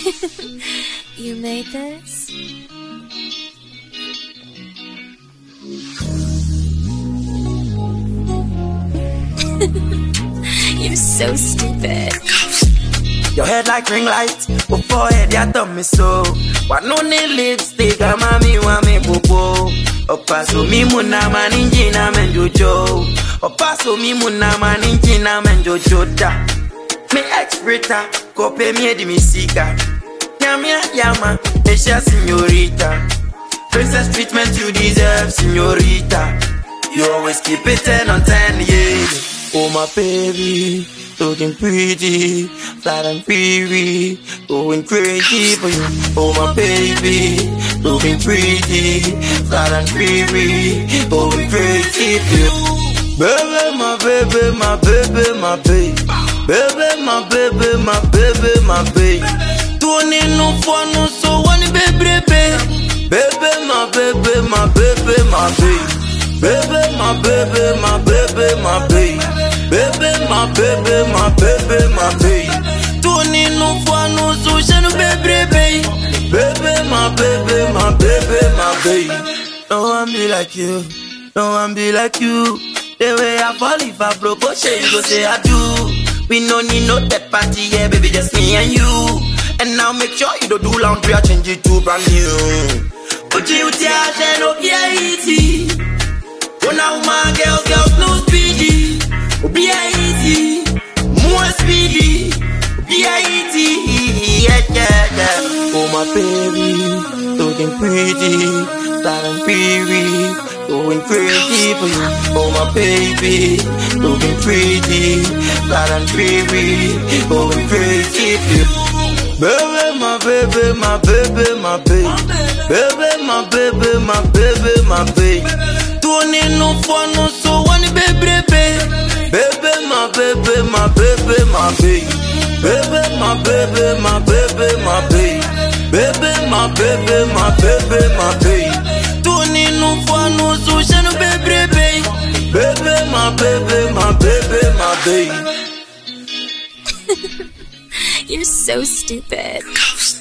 You made this? You're so stupid. Your head like ring light, but forehead ya thumb me so. What no need lipstick, I'm a me wa me popo. Opaso mi muna maninji na menjojo. Opaso mi muna maninji na menjojo da. Me ex-brita, kope mi edi mi sika. Nyamia yama, Asia señorita. Princess treatment you deserve, señorita. You always keep it 10 on 10, yeah. Oh my baby, looking pretty, flat and free, going crazy for you. Oh my baby, looking pretty, flat and free, going crazy for you. Baby, my baby, my baby, my baby. Baby, my baby, my baby, my baby. Tony no fun, no so one baby, baby. Baby, my baby, my baby, my baby. Baby, my baby, my baby, my baby. Baby, my baby, my baby, my baby. Tony no fun, no so shanu baby, baby. Baby, my baby, my baby, my baby. No one be like you, no one be like you. The way I fall if I broke, oh shit, you go say I do. We no need no third party, yeah, baby, just me and you. And now make sure you don't do laundry, I change it to brand new. Uchi uchi ashe no kia iti. Una woman, girls, girls, no speedy. Be easy, more speedy. Be easy, yeah, yeah, yeah. Oh my baby, looking pretty, flat and free, going crazy for you. Oh my baby, looking pretty, flat and free, going crazy for you. Baby, my baby, my baby, my baby. Baby, my baby, my baby, my baby. Tony no fun, no so one baby, baby. Baby, my baby, my baby, my baby. Baby, my baby, my baby, my baby. Baby, my baby, my baby, my baby. Tony no fun, no so shanu baby, baby. Baby, my baby, my baby, my baby. You're so stupid.